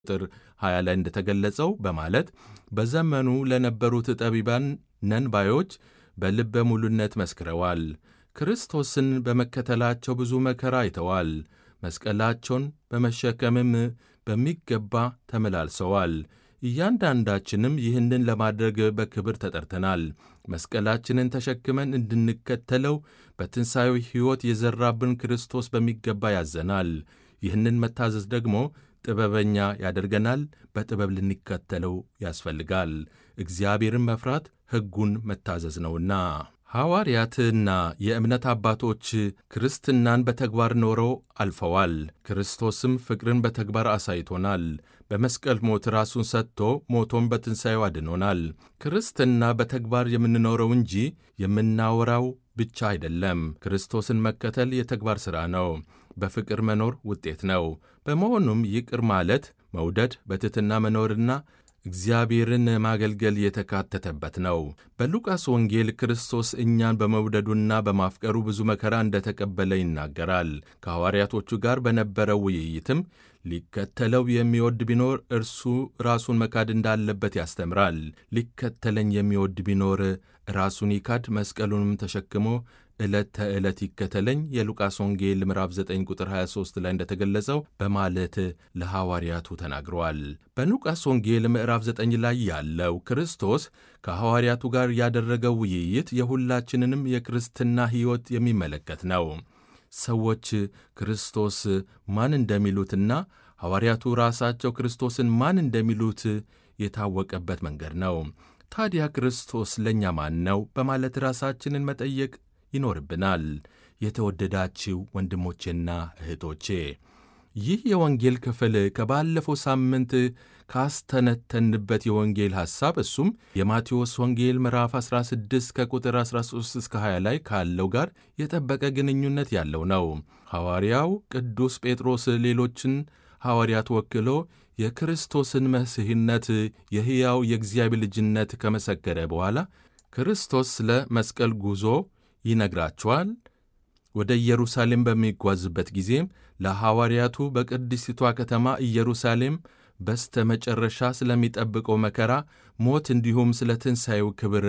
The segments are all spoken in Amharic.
ቁጥር 20 ላይ እንደተገለጸው በማለት በዘመኑ ለነበሩት ጠቢባን ነን ባዮች በልበ ሙሉነት መስክረዋል። ክርስቶስን በመከተላቸው ብዙ መከራ አይተዋል። መስቀላቸውን በመሸከምም በሚገባ ተመላልሰዋል። እያንዳንዳችንም ይህንን ለማድረግ በክብር ተጠርተናል። መስቀላችንን ተሸክመን እንድንከተለው በትንሣኤው ሕይወት የዘራብን ክርስቶስ በሚገባ ያዘናል። ይህንን መታዘዝ ደግሞ ጥበበኛ ያደርገናል። በጥበብ ልንከተለው ያስፈልጋል። እግዚአብሔርን መፍራት ሕጉን መታዘዝ ነውና። ሐዋርያትና የእምነት አባቶች ክርስትናን በተግባር ኖረው አልፈዋል። ክርስቶስም ፍቅርን በተግባር አሳይቶናል። በመስቀል ሞት ራሱን ሰጥቶ ሞቶም በትንሣኤው አድኖናል። ክርስትና በተግባር የምንኖረው እንጂ የምናወራው ብቻ አይደለም። ክርስቶስን መከተል የተግባር ሥራ ነው። በፍቅር መኖር ውጤት ነው። በመሆኑም ይቅር ማለት፣ መውደድ፣ በትሕትና መኖርና እግዚአብሔርን ማገልገል የተካተተበት ነው። በሉቃስ ወንጌል ክርስቶስ እኛን በመውደዱና በማፍቀሩ ብዙ መከራ እንደተቀበለ ይናገራል። ከሐዋርያቶቹ ጋር በነበረው ውይይትም ሊከተለው የሚወድ ቢኖር እርሱ ራሱን መካድ እንዳለበት ያስተምራል። ሊከተለኝ የሚወድ ቢኖር ራሱን ይካድ፣ መስቀሉንም ተሸክሞ ዕለት ተዕለት ይከተለኝ የሉቃስ ወንጌል ምዕራፍ 9 ቁጥር 23 ላይ እንደተገለጸው በማለት ለሐዋርያቱ ተናግረዋል። በሉቃስ ወንጌል ምዕራፍ 9 ላይ ያለው ክርስቶስ ከሐዋርያቱ ጋር ያደረገው ውይይት የሁላችንንም የክርስትና ሕይወት የሚመለከት ነው። ሰዎች ክርስቶስ ማን እንደሚሉትና ሐዋርያቱ ራሳቸው ክርስቶስን ማን እንደሚሉት የታወቀበት መንገድ ነው። ታዲያ ክርስቶስ ለእኛ ማን ነው በማለት ራሳችንን መጠየቅ ይኖርብናል። የተወደዳችው ወንድሞቼና እህቶቼ ይህ የወንጌል ክፍል ከባለፈው ሳምንት ካስተነተንበት የወንጌል ሐሳብ እሱም የማቴዎስ ወንጌል ምዕራፍ 16 ከቁጥር 13 እስከ 20 ላይ ካለው ጋር የጠበቀ ግንኙነት ያለው ነው። ሐዋርያው ቅዱስ ጴጥሮስ ሌሎችን ሐዋርያት ወክሎ የክርስቶስን መሲሕነት የሕያው የእግዚአብሔር ልጅነት ከመሰከረ በኋላ ክርስቶስ ስለ መስቀል ጉዞ ይነግራቸዋል። ወደ ኢየሩሳሌም በሚጓዝበት ጊዜም ለሐዋርያቱ በቅድስቲቷ ከተማ ኢየሩሳሌም በስተ መጨረሻ ስለሚጠብቀው መከራ፣ ሞት እንዲሁም ስለ ትንሣኤው ክብር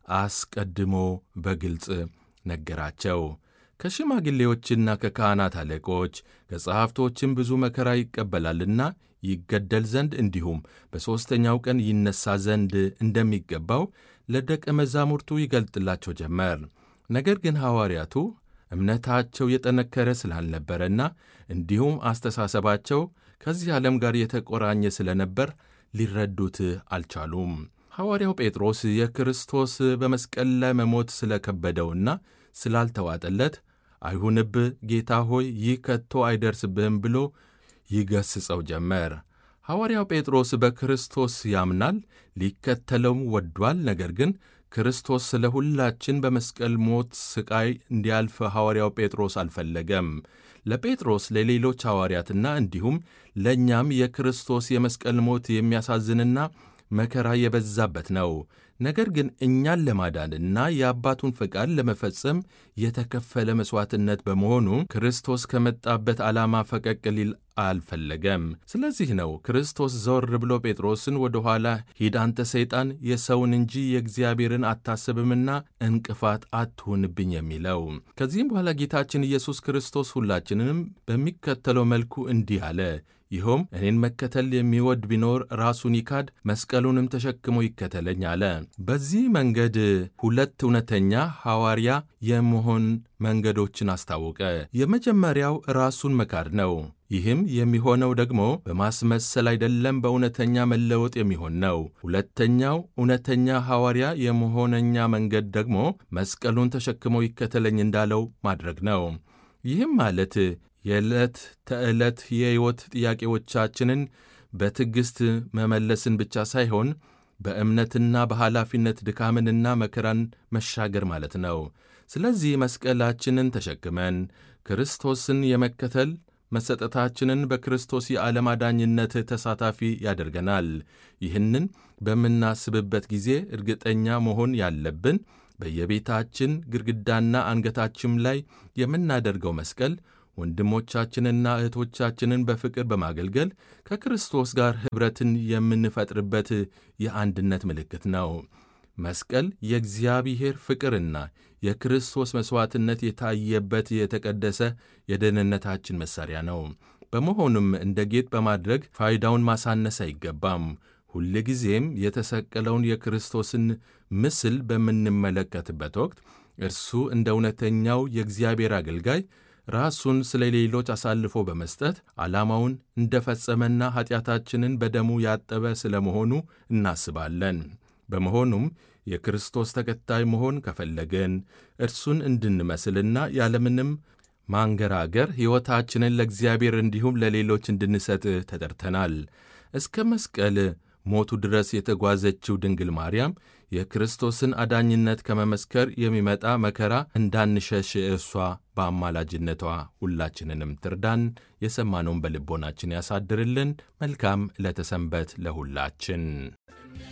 አስቀድሞ በግልጽ ነገራቸው። ከሽማግሌዎችና ከካህናት አለቆች ከጸሐፍቶችም ብዙ መከራ ይቀበላልና ይገደል ዘንድ እንዲሁም በሦስተኛው ቀን ይነሣ ዘንድ እንደሚገባው ለደቀ መዛሙርቱ ይገልጥላቸው ጀመር። ነገር ግን ሐዋርያቱ እምነታቸው የጠነከረ ስላልነበረና እንዲሁም አስተሳሰባቸው ከዚህ ዓለም ጋር የተቆራኘ ስለነበር ሊረዱት አልቻሉም። ሐዋርያው ጴጥሮስ የክርስቶስ በመስቀል ላይ መሞት ስለከበደውና ስላልተዋጠለት አይሁንብህ ጌታ ሆይ ይህ ከቶ አይደርስብህም ብሎ ይገስጸው ጀመር። ሐዋርያው ጴጥሮስ በክርስቶስ ያምናል፣ ሊከተለውም ወዷል። ነገር ግን ክርስቶስ ስለ ሁላችን በመስቀል ሞት ሥቃይ እንዲያልፍ ሐዋርያው ጴጥሮስ አልፈለገም። ለጴጥሮስ ለሌሎች ሐዋርያትና እንዲሁም ለእኛም የክርስቶስ የመስቀል ሞት የሚያሳዝንና መከራ የበዛበት ነው። ነገር ግን እኛን ለማዳንና የአባቱን ፈቃድ ለመፈጸም የተከፈለ መሥዋዕትነት በመሆኑ ክርስቶስ ከመጣበት ዓላማ ፈቀቅ ሊል አልፈለገም። ስለዚህ ነው ክርስቶስ ዘወር ብሎ ጴጥሮስን ወደ ኋላ ሂድ አንተ ሰይጣን፣ የሰውን እንጂ የእግዚአብሔርን አታስብምና እንቅፋት አትሁንብኝ የሚለው። ከዚህም በኋላ ጌታችን ኢየሱስ ክርስቶስ ሁላችንንም በሚከተለው መልኩ እንዲህ አለ። ይኸውም እኔን መከተል የሚወድ ቢኖር ራሱን ይካድ መስቀሉንም ተሸክሞ ይከተለኝ አለ። በዚህ መንገድ ሁለት እውነተኛ ሐዋርያ የመሆን መንገዶችን አስታወቀ። የመጀመሪያው ራሱን መካድ ነው። ይህም የሚሆነው ደግሞ በማስመሰል አይደለም፣ በእውነተኛ መለወጥ የሚሆን ነው። ሁለተኛው እውነተኛ ሐዋርያ የመሆነኛ መንገድ ደግሞ መስቀሉን ተሸክሞ ይከተለኝ እንዳለው ማድረግ ነው። ይህም ማለት የዕለት ተዕለት የሕይወት ጥያቄዎቻችንን በትዕግሥት መመለስን ብቻ ሳይሆን በእምነትና በኃላፊነት ድካምንና መከራን መሻገር ማለት ነው። ስለዚህ መስቀላችንን ተሸክመን ክርስቶስን የመከተል መሰጠታችንን በክርስቶስ የዓለም አዳኝነት ተሳታፊ ያደርገናል። ይህንን በምናስብበት ጊዜ እርግጠኛ መሆን ያለብን በየቤታችን ግድግዳና አንገታችን ላይ የምናደርገው መስቀል ወንድሞቻችንና እህቶቻችንን በፍቅር በማገልገል ከክርስቶስ ጋር ኅብረትን የምንፈጥርበት የአንድነት ምልክት ነው። መስቀል የእግዚአብሔር ፍቅርና የክርስቶስ መሥዋዕትነት የታየበት የተቀደሰ የደህንነታችን መሣሪያ ነው። በመሆኑም እንደ ጌጥ በማድረግ ፋይዳውን ማሳነስ አይገባም። ሁልጊዜም የተሰቀለውን የክርስቶስን ምስል በምንመለከትበት ወቅት እርሱ እንደ እውነተኛው የእግዚአብሔር አገልጋይ ራሱን ስለ ሌሎች አሳልፎ በመስጠት ዓላማውን እንደፈጸመና ኀጢአታችንን በደሙ ያጠበ ስለ መሆኑ እናስባለን። በመሆኑም የክርስቶስ ተከታይ መሆን ከፈለግን እርሱን እንድንመስልና ያለምንም ማንገራገር ሕይወታችንን ለእግዚአብሔር እንዲሁም ለሌሎች እንድንሰጥ ተጠርተናል። እስከ መስቀል ሞቱ ድረስ የተጓዘችው ድንግል ማርያም የክርስቶስን አዳኝነት ከመመስከር የሚመጣ መከራ እንዳንሸሽ እርሷ በአማላጅነቷ ሁላችንንም ትርዳን። የሰማነውን በልቦናችን ያሳድርልን። መልካም ዕለተ ሰንበት ለሁላችን።